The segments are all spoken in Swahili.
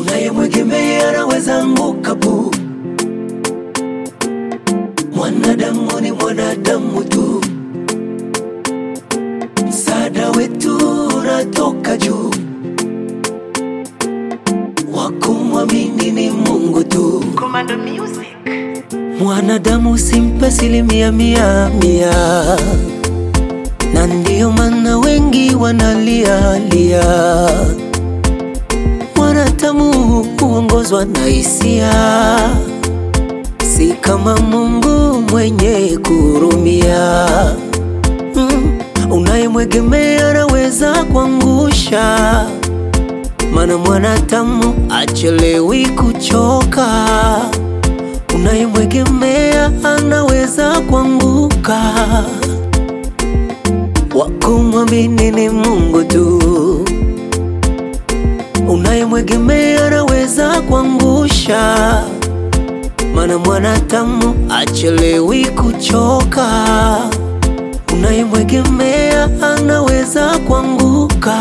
unayemwegemea anaweza anguka pu. Mwanadamu ni mwanadamu tu, msaada wetu unatoka juu, wakumwamini ni Mungu tu. Commando Music. Mwanadamu simpe asilimia mia mia, na ndiyo maana wengi wanalia lia. Mwanadamu huongozwa na hisia, si kama Mungu mwenye kurumia. Mm, unayemwegemea anaweza kuangusha, maana mwanadamu achelewi kuchoka unayemwegemea anaweza kuanguka. Wakumwamini ni Mungu tu, unayemwegemea anaweza kuangusha, maana mwanadamu achelewi kuchoka. Unayemwegemea anaweza kuanguka.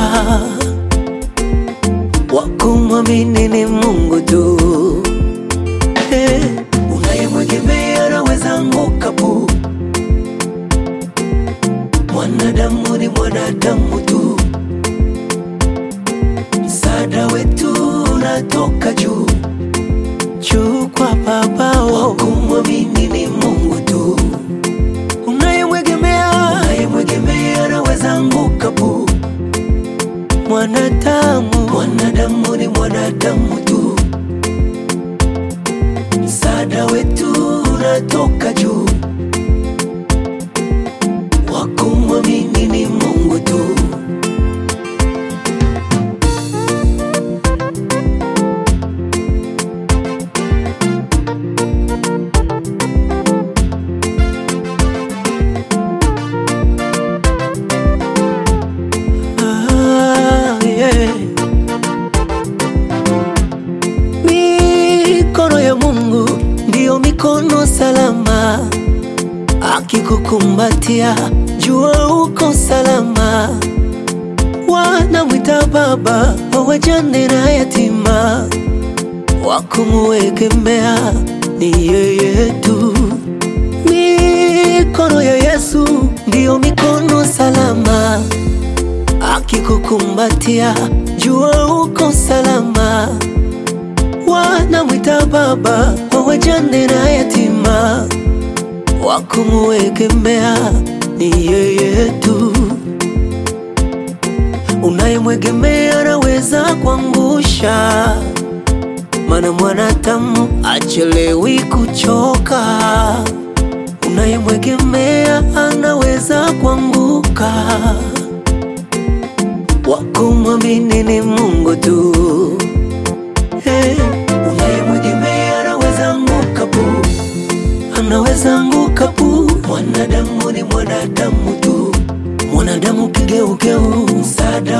Wakumwamini ni Mungu tu. Hey, unayemwegemea anaweza anguka pu. Mwanadamu ni mwanadamu tu, msaada wetu unatoka juu juu kwa babao. Wakumwamini ni Mungu tu, unayemwegemea unayemwegemea anaweza anguka pu. Mwanadamu mwanadamu ni mwanadamu tu msaada wetu unatoka juu, wakumwamini ni Mungu tu. Ah, yeah. Mikono ya Mungu ndiyo mikono salama, akikukumbatia jua uko salama. Wanamwita baba wa wajane na yatima, wakumuegemea ni yeye tu. Mikono ya Yesu ndiyo mikono salama, akikukumbatia jua uko salama wanamwita baba wa wajane na yatima, wakumuegemea ni yeye tu. Unayemwegemea anaweza kuangusha, maana mwanadamu achelewi kuchoka. Unayemwegemea anaweza kuanguka, wakumwamini ni Mungu tu. Hey, unayemwegemea anaweza anguka pu, anaweza anguka pu. Mwanadamu ni mwanadamu tu, mwanadamu kigeugeu, msaada